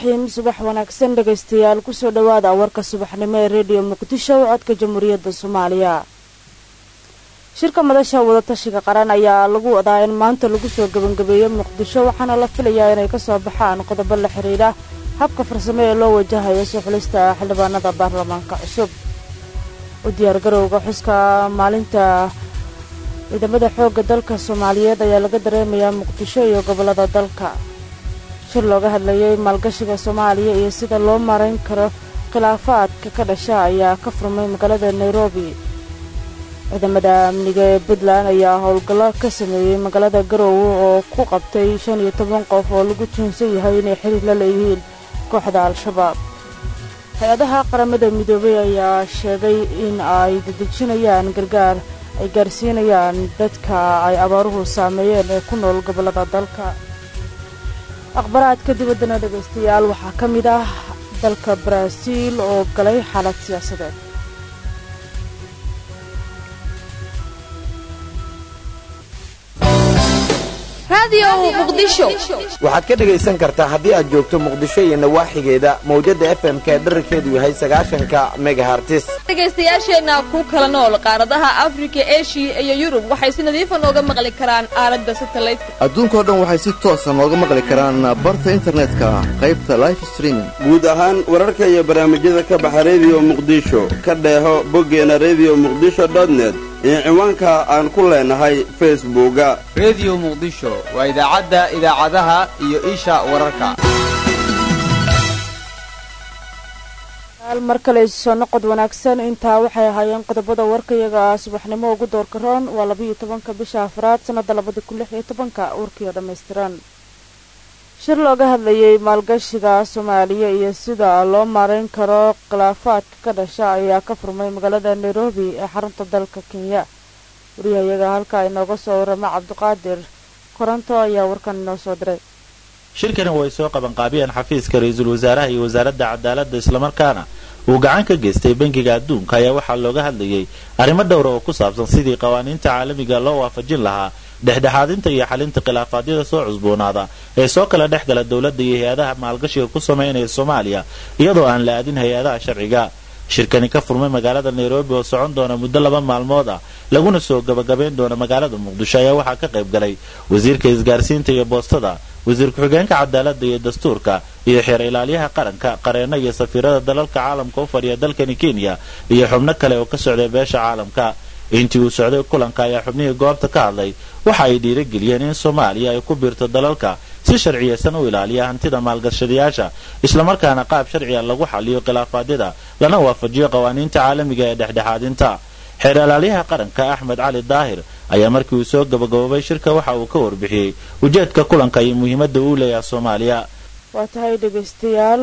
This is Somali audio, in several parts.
raxiim subax wanaagsan dhegaystayaal kusoo dhowaada warka subaxnimo ee rediyo muqdisho codka jamhuuriyadda soomaaliya shirka madasha wadatashiga qaran ayaa lagu wadaa in maanta lagu soo gebangabeeyo muqdisho waxaana la filayaa inay kasoo baxaan qodobo la xidhiidha habka farsamo ee loo wajahayo soo xulista xildhibaanada baarlamaanka cusub u diyaargarowga xuska maalinta ciidamada xoogga dalka soomaaliyeed ayaa laga dareemayaa muqdisho iyo gobollada dalka shir looga hadlayay maalgashiga soomaaliya iyo sida loo marayn karo khilaafaadka ka dhasha ayaa ka furmay magaalada nairobi ciidamada amniga ee puntland ayaa howlgallo ka sameeyey magaalada garowe oo ku qabtay shan iyo toban qof oo lagu tuunsan yahay inay xiriir la leeyihiin kooxda al-shabaab hay-adaha qaramada midoobay ayaa sheegay in ay dadejinayaan gargaar ay gaarsiinayaan dadka ay abaaruhu saameeyeen ee ku nool gobollada dalka akhbaraadka dibaddana dhegaystayaal waxaa ka mid ah dalka baraaziil oo galay xaalad siyaasadeed waxaad ka dhegaysan kartaa haddii aad joogto muqdisho iyo nawaaxigeeda mawjadda fm-ka ee dherarkeedu yahay sagaashanka megahartis dhegaystayaasheenna ku kala nool qaaradaha afrika eshiya iyo yurub waxay si nadiifa nooga maqli karaan aaladda satalaydka adduunkao dhan waxay si toosa nooga maqli karaan barta internetka qaybta life streaming guud ahaan wararka iyo barnaamijyada ka baxa rediyo muqdisho ka dheeho boggeena rediyo muqdisho dotnet iyo ciwaanka aan ku leenahay facebooka rediyo muqdisho waa idaacadda idaacadaha iyo isha wararka mar kale soo noqod wanaagsan intaa waxay ahaayeen qodobada warkayaga subaxnimo ugu doorka roon waa labayo tobanka bisha afraad sannada labada kun lix iyo tobanka warkiioo dhammaystiran shir looga hadlayay maalgashiga soomaaliya iyo sida loo maarayn karo khilaafaadka ka dhasha ayaa ka furmay magaalada nairobi ee xarunta dalka kenya wariyahayaga halka inooga soo warama cabdiqaadir koronto ayaa warkan inoo soo diray shirkani way soo qabanqaabiyeen xafiiska ra-iisul wasaaraha iyo wasaaradda cadaaladda islamarkaana uu gacan ka geystay bangiga adduunka ayaa waxaa looga hadlayay arrimo dhowra oo ku saabsan sidii qawaaniinta caalamiga loo waafajin lahaa dhexdhexaadinta iyo xalinta khilaafaadyada soo cusboonaada ee soo kala dhex gala dowladda iyo hay-adaha maalgashiga ku samaynaya soomaaliya iyadoo aan la aadin hay-adaha sharciga shirkani ka furmay magaalada nairobi oo socon doona muddo laba maalmood ah laguna soo gabagabayn doona magaalada muqdisho ayaa waxaa ka qayb galay wasiirka isgaarsiinta iyo boostada wasiir ku-xigeenka cadaaladda iyo dastuurka iyo xeer ilaaliyaha qaranka qareeno iyo safiirada dalalka caalamka u fadhiya dalkani kenya iyo xubno kale oo ka socday beesha caalamka intii uu socday kulanka ayaa xubnihii goobta ka hadlay waxa ay dhiirageliyeen in soomaaliya ay ku biirto dalalka si sharciyeysan u ilaaliya hantida maalgashadayaasha islamarkaana qaab sharciga lagu xaliyo khilaafaadyada lana waafajiyo qawaaniinta caalamiga ee dhexdhexaadinta xeer ilaalyaha qaranka axmed cali daahir ayaa markii uu soo gabagaboobay shirka waxa uu ka warbixiyey ujeedka kulanka iyo muhiimadda uu leeyaha soomaaliya waa tahay dhegaystayaal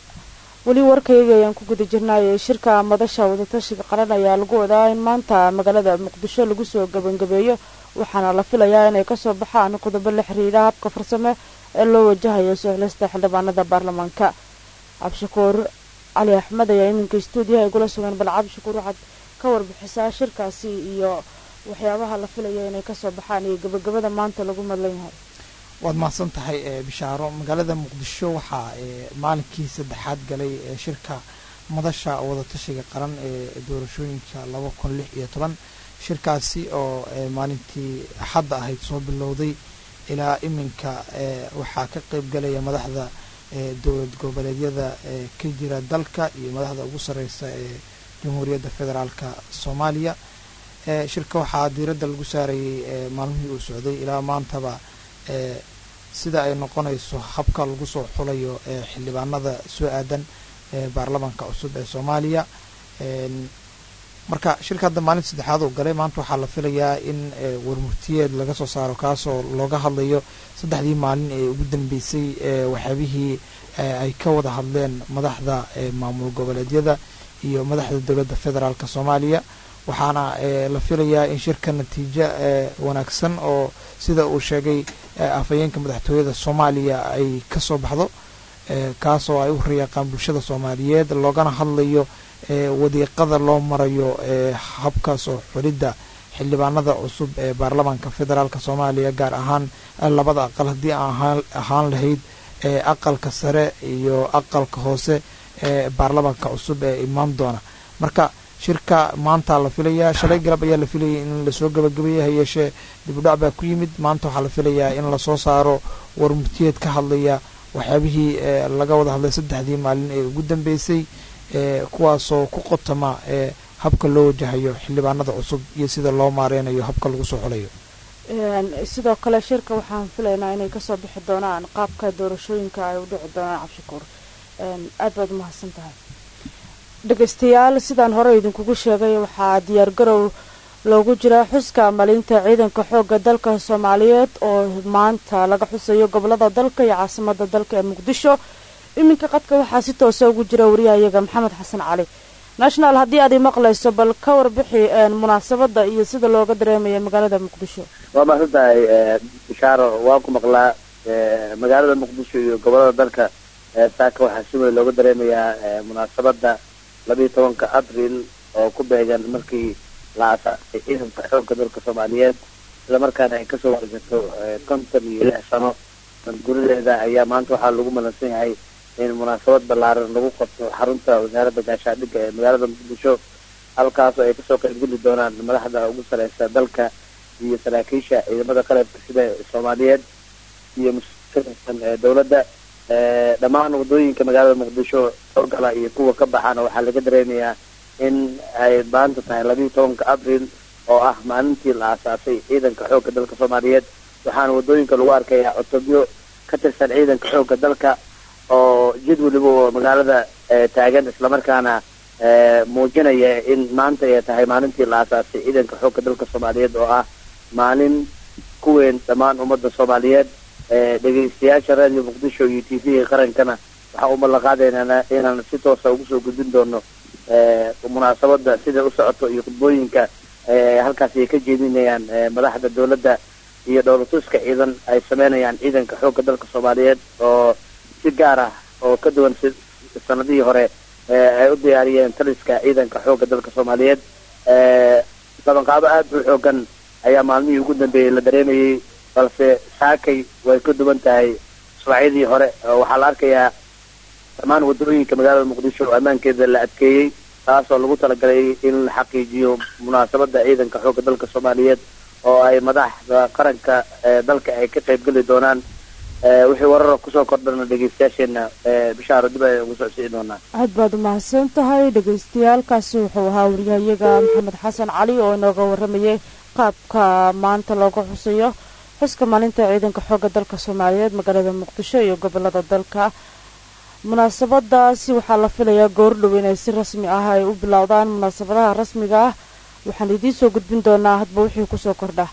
weli warkayga ayaan ku guda jirnaaye shirka madasha wadatashiga qaran ayaa lagu wadaa in maanta magaalada muqdisho lagu soo gebangabeeyo waxaana la filayaa inay kasoo baxaan qodobo la xiriira habka farsame ee loo wajahayo soo xilista xildhibaanada baarlamaanka cabdishakuur cali axmed ayaa iminka stuudiyaha igula sugan bal cabdishakuur waxaad ka warbixisaa shirkaasi iyo waxyaabaha la filaya inay kasoo baxaan iyo gabagabada maanta lagu madlan yahay waad mahadsan tahay bishaaro magaalada muqdisho waxaa maalinkii saddexaad galay shirka madasha wadatashiga qaran ee doorashooyinka laba kun lix iyo toban shirkaasi oo maalintii axadda ahayd soo bilowday ilaa iminka waxaa ka qeyb galaya madaxda dowlad goboleedyada ka jira dalka iyo madaxda ugu sareysa ee jamhuuriyadda federaalka soomaaliya shirka waxaa diiradda lagu saarayay maalmihii uu socday ilaa maantaba sida ay noqonayso habka lagu soo xulayo xildhibaanada soo aadan baarlamaanka cusub ee soomaaliya marka shirka hadda maalinta saddexaad uu galay maanta waxaa la filayaa in warmurtiyeed laga soo saaro kaasoo looga hadlayo saddexdii maalin ee ugu dambeysay waxyaabihii ay ka wada hadleen madaxda maamul goboleedyada iyo madaxda dowladda federaalk soomaaliya waxaana la filayaa in shirka natiijo wanaagsan oo sida uu sheegay afhayeenka madaxtooyada soomaaliya ay kasoo baxdo kaasoo ay u riyaaqaan bulshada soomaaliyeed loogana hadlayo wadiiqada loo marayo habka soo xulidda xildhibaanada cusub ee baarlamaanka federaalk soomaaliya gaar ahaan labada aqal haddii aan ahaan lahayd ee aqalka sare iyo aqalka hoose ee baarlamaanka cusub ee imaan doona marka shirka maanta la filayaa shalay galab ayaa la filayay in lasoo gabagabeeya hayeeshee dibudhac baa ku yimid maanta waxaa la filayaa in lasoo saaro warmurtiyeed ka hadlaya waxyaabihii laga wada hadlay saddexdii maalin ee ugu dambeysay kuwaasoo ku qotama ee habka loo wajahayo xildhibaanada cusub iyo sida loo maareynayo habka lagu soo xulayo sidoo kale shirka waxaan filaynaa inay kasoo bixi doonaan qaabka doorashooyinka ay u dhici doonaan cabshakuur aad baad umahadsan tahay dhegeystayaal sidaan hore idinkugu sheegay waxaa diyaargarow loogu jiraa xuska malinta ciidanka xooga dalka soomaaliyeed oo maanta laga xusayo gobolada dalka iyo caasimada dalka ee muqdisho iminka qadka waxaa si toosa ugu jira wariyahayaga maxamed xasan cali national haddii aad i maqlayso bal ka warbixi munaasabada iyo sida looga dareemaya magaalada muqdisho waa mahadsan tahay bishaaro waan ku maqlaa magaalada muqdisho iyo gobolada dalka saaka waxaa si weyn looga dareemayaa munaasabada labiiyo tobanka abril oo ku beegan markii la asaasay ciidanka xoogka dalka soomaaliyeed islamarkaana ay kasoo wargato konton iyo lix sano gurideeda ayaa maanta waxaa lagu malansan yahay in munaasabad ballaaran lagu qabto xarunta wasaaradda gaashaandhigga ee magaalada muqdisho halkaasoo ay kasoo qaybgeli doonaan madaxda ugu sareysa dalka iyo saraakiisha ciidamada qalabka sida soomaaliyeed iyo muskasan ee dowladda dhammaan wadooyinka magaalada muqdisho soo gala iyo kuwa ka baxaana waxaa laga dareemayaa in ay maanta tahay labiiyo tobanka abril oo ah maalintii la aasaasay ciidanka xoogga dalka soomaaliyeed waxaana wadooyinka lagu arkayaa cutubyo ka tirsan ciidanka xoogga dalka oo jid weliba oo magaalada taagan islamarkaana muujinaya in maanta ay tahay maalintii la aasaasay ciidanka xoogga dalka soomaaliyeed oo ah maalin ku weyn dhammaan ummadda soomaaliyeed dhegeystayaasha radio muqdisho iyo t v-ga qarankana waxaa u ballanqaadaynaa inaan si toosa ugu soo gudbin doono munaasabada sida u socoto iyo khudbooyinka halkaasi ay ka jeedinayaan madaxda dowladda iyo dhowlatuska ciidan ay sameynayaan ciidanka xoogga dalka soomaaliyeed oo si gaar ah oo ka duwan si sanadihii hore ay u diyaariyeen taliska ciidanka xoogga dalka soomaaliyeed qabanqaabo aada u xoogan ayaa maalmihii ugu dambeeyey la dareemayay balse saakay way ka duwan tahay subaxyadii hore waxaa la arkayaa dhammaan wadooyinka magaalada muqdisho oo ammaankeeda la adkeeyey taasoo lagu talagalay in la xaqiijiyo munaasabada ciidanka xoogga dalka soomaaliyeed oo ay madaxda qaranka dalka ay ka qaybgeli doonaan wixii warara kusoo kordhana dhegeystayaasheena bishaaro dib ayaan ugu socodsiin doonaa aad baad umahadsan tahay dhegeystayaalkaasi wuxuu ahaa wariyahayaga maxamed xasan cali oo inooga waramayay qaabka maanta looga xusayo xuska maalinta ciidanka xoogga dalka soomaaliyeed magaalada muqdisho iyo gobolada dalka munaasabadaasi waxaa la filayaa goordhow inay si rasmi ah ay u bilowdaan munaasabadaha rasmiga ah waxaan idiin soo gudbin doonaa hadba wixii kusoo kordha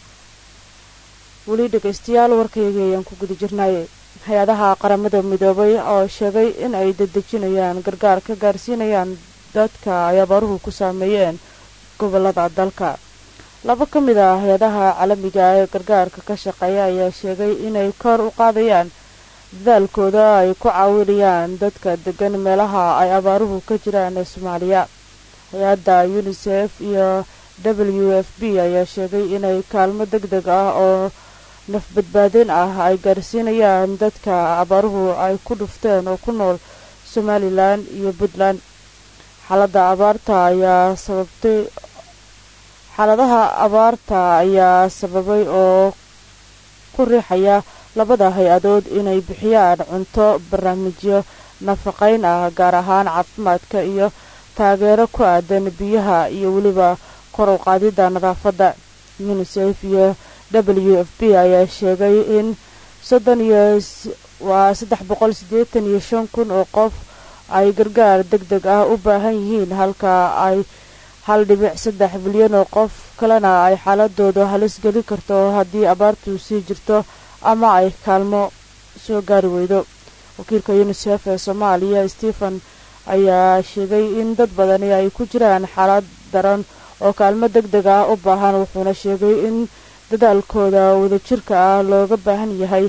weli dhegeystayaal warkaygii ayaan ku guda jirnaaye hay-adaha qaramada midoobay oo sheegay in ay dedejinayaan gargaar ka gaarsiinayaan dadka ay abaaruhu ku saameeyeen gobolada dalka laba ka mid ah hay-adaha caalamiga ee gargaarka ka shaqeeya ayaa sheegay inay kor u qaadayaan dadaalkooda ay ku caawinayaan dadka degan meelaha ay abaaruhu ka jiraan ee soomaaliya hay-adda unisef iyo w f b ayaa sheegay inay kaalmo deg deg ah oo nafbadbaadin ah ay gaarsiinayaan dadka abaaruhu ay ku dhufteen oo ku nool somalilan iyo puntland xaaladda abaarta ayaa sababtay xaaladaha abaarta ayaa sababay oo ku riixaya labada hay-adood inay bixiyaan cunto barnaamijyo nafaqayn ah gaar ahaan caafimaadka iyo taageero ku aadan biyaha iyo weliba kor u qaadidda nadaafadda unisef iyo w f b ayaa sheegay in soddon iyo waa saddex boqol siddeetan iyo shan kun oo qof ay gargaar deg deg ah u baahan yihiin halka ay hal dhibic saddex bilyan oo qof kalena ay xaaladooda halis geli karto haddii abaartu sii jirto ama ay kaalmo soo gaari weydo wakiilka unisef ee soomaaliya stephen ayaa sheegay in dad badani ay ku jiraan xaalad daran oo kaalmo deg deg ah u baahan wuxuuna sheegay in dadaalkooda wadajirka ah looga baahan yahay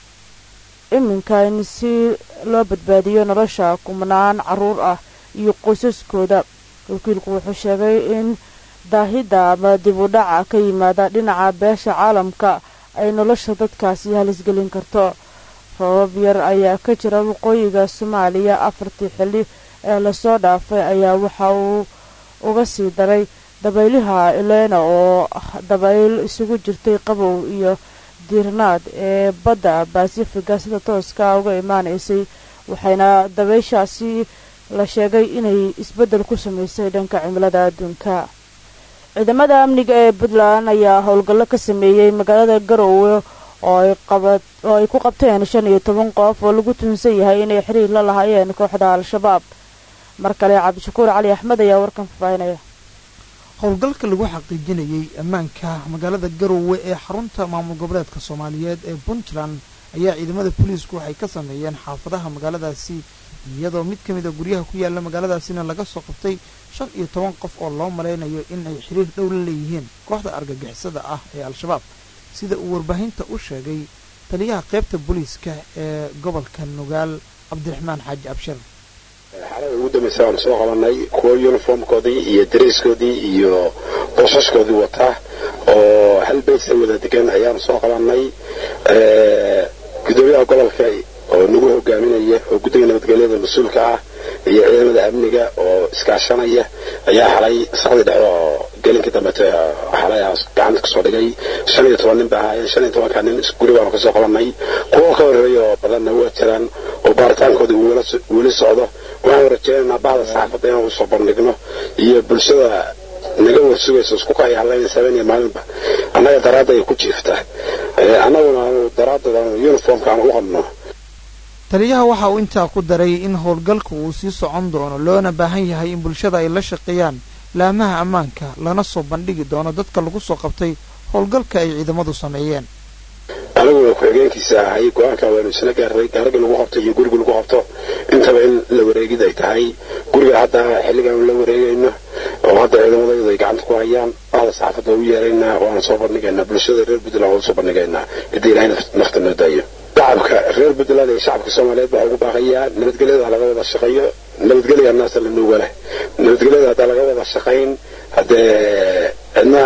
iminka in si loo badbaadiyo nolosha kumanaan caruur ah iyo qoysaskooda wakiilku wuxuu sheegay in daahidda ama dib u dhaca ka yimaada dhinaca beesha caalamka ay nolosha dadkaasi halisgelin karto roobab yar ayaa ka jira waqooyiga soomaaliya afartii xilli ee lasoo dhaafay ayaa waxa uu uga sii daray dabaylaha elena oo dabayl isugu jirtay qabow iyo diirnaad ee badda basifiga sida tooska uga imaanaysay waxayna dabayshaasi la sheegay inay isbeddel ku samaysay dhanka cimilada adduunka ciidamada amniga ee puntland ayaa howlgallo ka sameeyey magaalada garowe oo ay ku qabteen shan iyo toban qof oo lagu tuhunsan yahay inay xiriir la lahaayeen kooxda al-shabaab mar kale cabdishakuur cali axmed ayaa warkan fafaahinaya howlgalka lagu xaqiijinayay ammaanka magaalada garowe ee xarunta maamul goboleedka soomaaliyeed ee puntland ayaa ciidamada booliisku waxay ka sameeyeen xaafadaha magaaladaasi iyadoo mid ka mid a guryaha ku yaala magaaladaasina laga soo qabtay shan iyo toban qof oo loo malaynayo in ay xiriir dhow la leeyihiin kooxda argagixisada ah ee al-shabaab sida uu warbaahinta u sheegay taliyaha qaybta booliiska ee gobolka nugaal cabdiraxmaan xaaji abshir xaalada ugu dambaysa waanu soo qabanay kuwo uniformkoodii iyo dareyskoodii iyo boosaskoodii wataa oo hal baysa wada degan ayaanu soo qabanay gudoomiyaha gobolka oo nagu hogaaminaya oo guddiga nabadgelyada mas-uulka ah iyo ciidamada amniga oo iskaashanaya ayaa xalay saqdii dhexe oo gelinkii dambeete xalay gacanta kasoo dhigay shan iyo toban nin ba ahaayeen shan iyo tobanka nin guri baanu kasoo qabanay kuwo ka horreeya oo badanna waa jiraan oo baaritaankooda uu weli socdo waxaanu rajeynaynaa bahda saxaafadda inaan usoo bandhigno iyo bulshada naga warsugaysa isku kaya hadlaynaysa habeen iyo maalinba annaga daraadda ay ku jiiftaa annaguna aanu daraadooda uniformka aan u qabno taliyaha waxa uu intaa ku daray in howlgalka uu sii socon doono loona baahan yahay in bulshada ay la shaqeeyaan laamaha ammaanka lana soo bandhigi doono dadka lagu soo qabtay howlgalka ay ciidamadu sameeyeen aniguna ku-xigeenkiisa ahay go-aanka waynu isla gaaray gaarigii lagu qabto iyo guriga lagu qabto intaba in la wareegid ay tahay guriga hadda xilligaanu la wareegayno oo hadda ciidamadayadu ay gacanta ku hayaan bahda saxaafadda u yeeraynaa waana soo bandhigaynaa bulshada reer puntland waan usoo bandhigaynaa haddii ilaahay nafta noo daayo shacabka reer puntland iyo shacabka soomaaliyeed waxaa ugu baaqayaa nabadgelyada laga wada shaqeeyo nabadgelya naasa la nuuga leh nabadgelyada haddaa laga wada shaqayn haddee cidna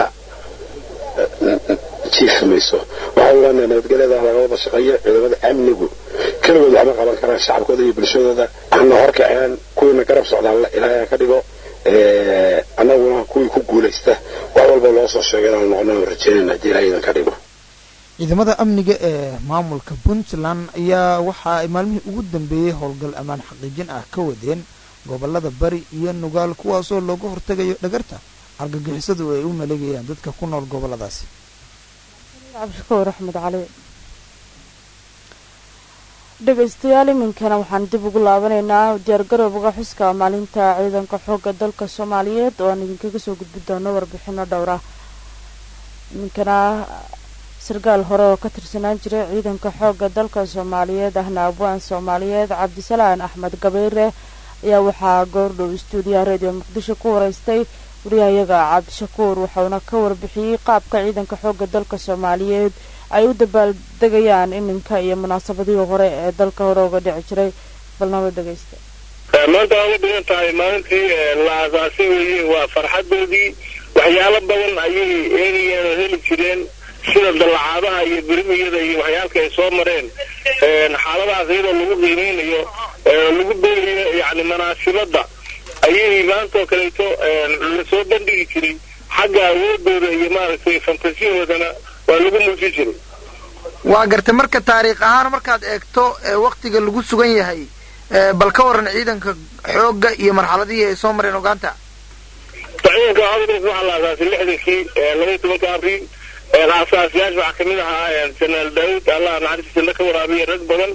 jiifi mayso waxaa ogaanaa nabadgelyada laga wada shaqeeyo ciidamada amnigu keligood waxma qaban karaan shacabkooda iyo bulshadooda hana horkaceen kuwiina garab socdaan ilaahay ka dhigo annaguna kuwii ku guulaysta wax walba loo soo sheegay inaanu noqono rajeynayna haddii ilaahay idan ka dhigo ciidamada amniga ee maamulka puntland ayaa waxa ay maalmihii ugu dambeeyey howlgal ammaan xaqiijin ah ka wadeen gobolada bari iyo nugaal kuwaasoo looga hortegayo dhagarta argagixisadu ay u maleegayaan dadka ku nool goboladaasi cabdishakuur axmed cali dhegaystayaal iminkana waxaan dib ugu laabanaynaa diyaargarowga xuska maalinta ciidanka xoogga dalka soomaaliyeed oo aan idinkaga soo gudbi doono warbixino dhowra iminkana sarkaal hore oo ka tirsanaan jiray ciidanka xoogga dalka soomaaliyeed ahna abwaan soomaaliyeed cabdisalaan axmed gabayre ayaa waxaa goordhow istuudiyaha radio muqdisho ku wareystay wariyahayaga cabdishakuur waxauna ka warbixiyey qaabka ciidanka xoogga dalka soomaaliyeed ay u dabaaldegayaan iminka iyo munaasabadihii hore ee dalka hore uga dhici jiray balnaba dhegaysta maanta waa uga dhigan tahay maalintii la aasaasay weeye waa farxadoodii waxyaalo badan ayay eegayeen oo heli jireen sida dallacaadaha iyo birimiyada iyo waxyaalka ay soo mareen xaaladahaas iyadoo lagu qiimeynayo lagu beerayo yani manaasibadda ayay maantaoo kaleeto lasoo bandhigi jiray xagga awoodooda iyo maaragtay fantasiyahoodana waa lagu muujin jiray waa gartay marka taariikh ahaan markaad eegto waktiga lagu sugan yahay bal ka waran ciidanka xoogga iyo marxaladihii ay soo mareen ogaanta ciidanka xoogga waxaa la aasaasay lixdankii labaiy tobanka abriil aasaasyaasha waxaa kamid ahaa janaal daawud allah naxariista janno ka waraabiya rag badan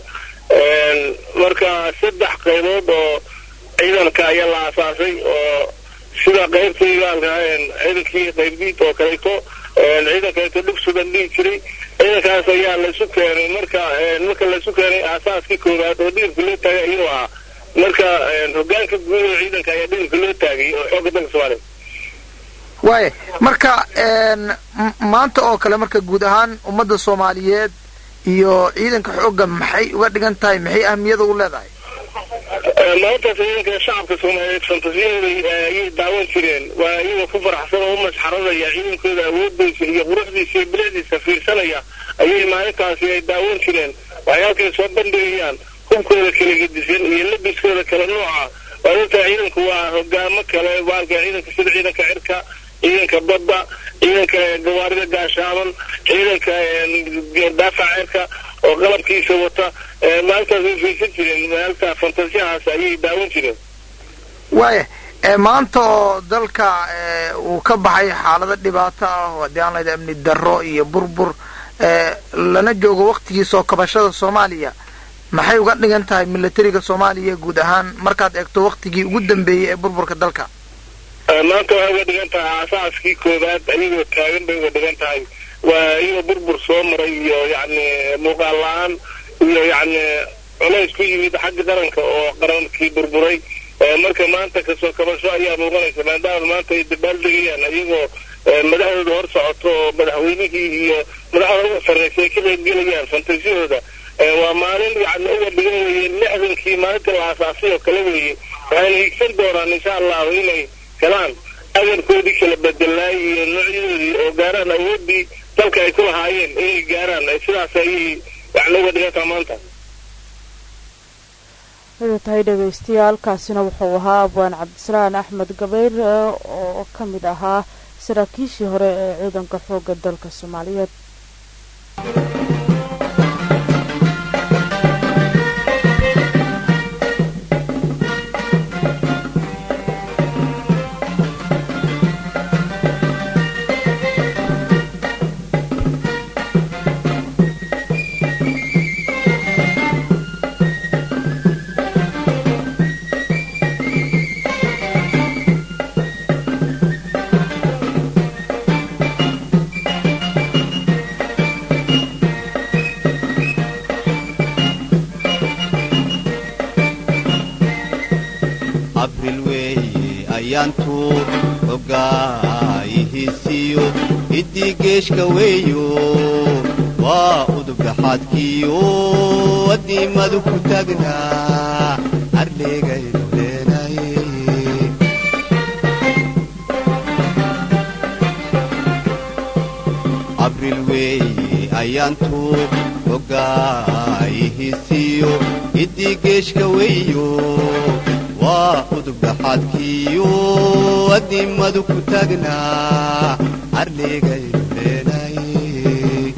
marka saddex qaybood oo ciidanka ayaa la aasaasay oo sida qaybtayda ciidankii qaybdiid oo kaleeto ciidan kaleeto dhug sudan dhihi jiray ciidankaas ayaa laysu keenay marka marka laysu keenay aasaaskii koowaad oo dhidibka loo taagay ayuu ahaa marka hogaanka guud oo ciidanka ayaa dhidibka loo taagay oo xoogga dalka soomaaliya waaya marka maanta oo kale marka guud ahaan ummadda soomaaliyeed iyo ciidanka xoogga maxay uga dhigan tahay maxay ahmiyada u leedahay maantaas ciidanka shacabka soomaaliyeed fantasiyahooda ayay daawan jireen waa iyagoo ku faraxsan oo u masxaradaya ciidankooda awoodiisa iyo quruxdiisa iyo bilicdiisa fiirsanaya ayay maalintaasi ay daawan jireen waxay halkan soo bandhigayaan hubkooda kala gedisan iyo labiskooda kala nooca waadinta ciidanku waa hogaamo kale baalka ciidanka sida ciidanka cirka ciidanka badda ciidanka gawaarida gaashaaban ciidanka daafaca cirka oo qalabkiisa wata maalintaas way fiirsan jireen maalinta fantasiyahaas ayay daawan jireen waaya maanta oo dalka uu ka baxay xaalado dhibaato ah oo haddii aan layidhaha amni darro iyo burbur lana joogo waktigii soo kabashada soomaaliya maxay uga dhigan tahay milatariga soomaaliya guud ahaan markaad eegto waktigii ugu dambeeyey ee burburka dalka maanta waxay uga dhigan tahay aasaaskii koowaad ayagoo taagan bay uga dhigan tahay waa iyagoo burbur soo maray iyo yacni muuqaal la-aan iyo yacni culays ku yimid xagga qaranka oo qarankii burburay marka maanta kasoo kabasho ayaa muuqanaysa maadaama maanta ay dabaaldegayaan ayagoo madaxdooda hor socoto oo madaxweynihii iyo madaxda uga sarreysa ay ka qaybgelayaan fantasiyahooda waa maalin yacni uga dhigan weeye lixdankii maalinta la aasaasay oo kale weeye waxayna higsan doonaan insha allahu inay helaan agarkoodii kala bedelaay iyo noocyadoodii oo gaaraan awoodii dalka ay ku lahaayeen inay gaaraan sidaas ayay yacni uga dhigantaa maanta wada tahay dhegaystayaal kaasina wuxuu ahaa abwaan cabdisalaan axmed gabayr oo ka mid ahaa saraakiishii hore ee ciidanka xoogga dalka soomaaliyeed abril weeye ayaantu hogaayihiisiyo hiddii geeshka weeyo waa udubdhaxaadkiyo addiimadu ku taagnaa ardheegaynu leenaye abril weeye ayaantu hogaayihiisiyo hiddii geeshka weeyo waa udubdhaxaadkiyo addiimadu ku taagnaa ardheegaynu leenaye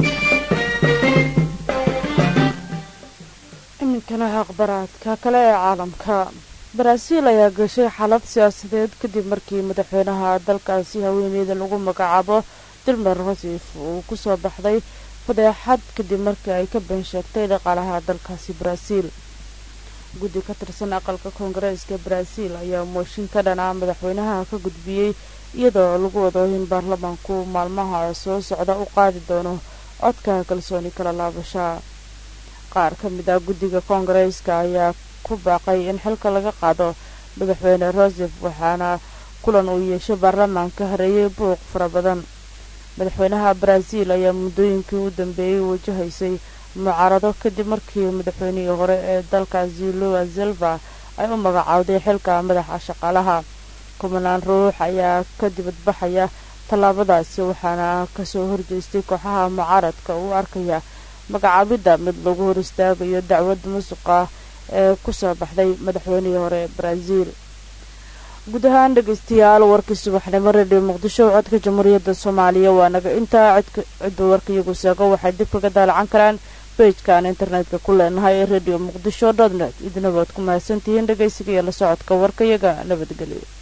iminkana aqbaraadka kale ee caalamka baraaziil ayaa gashay xaalad siyaasadeed kadib markii madaxweynaha dalkaasi haweeneyda lagu magacaabo dilmer rosif uu kusoo baxday fadeexad kadib markii ay ka been sheegtay dhaqaalaha dalkaasi baraaziil guddi ka tirsan aqalka koongareeska baraaziil ayaa mooshin ka dhanaa madaxweynaha ka gudbiyey iyadoo lagu wado in baarlamaanku maalmaha soo socda u qaadi doono codka kalsooni kala laabasha qaar ka mid ah guddiga koongareeska ayaa ku baaqay in xilka laga qaado madaxweyne rosef waxaana kulan uu yeeshay baarlamaanka hareeyay buuq fara badan madaxweynaha baraaziil ayaa muddooyinkii u dambeeyey wajahaysay mucaarado kadib markii madaxweynihii hore ee dalkaasi lua silva ay u magacaawday xilka madaxa shaqaalaha kumanaan ruux ayaa ka dibadbaxaya tallaabadaasi waxaana kasoo horjeestay kooxaha mucaaradka uu arkaya magacaabidda mid lagu hor istaagayo dacwad musuqa ee kusoo baxday madaxweynihii hore ee baraaziil guud ahaan dhegeystayaal warkii subaxnimo redio muqdisho codka jamhuuriyadda soomaaliya waa naga intaa cidda warka iyagu seego waxay dib kaga daalacan karaan bejkaan internetka ku leenahay ee redio muqdisho dot net idinabaad ku mahadsantihiin dhegeysiga iyo la socodka warka iyaga nabadgelyo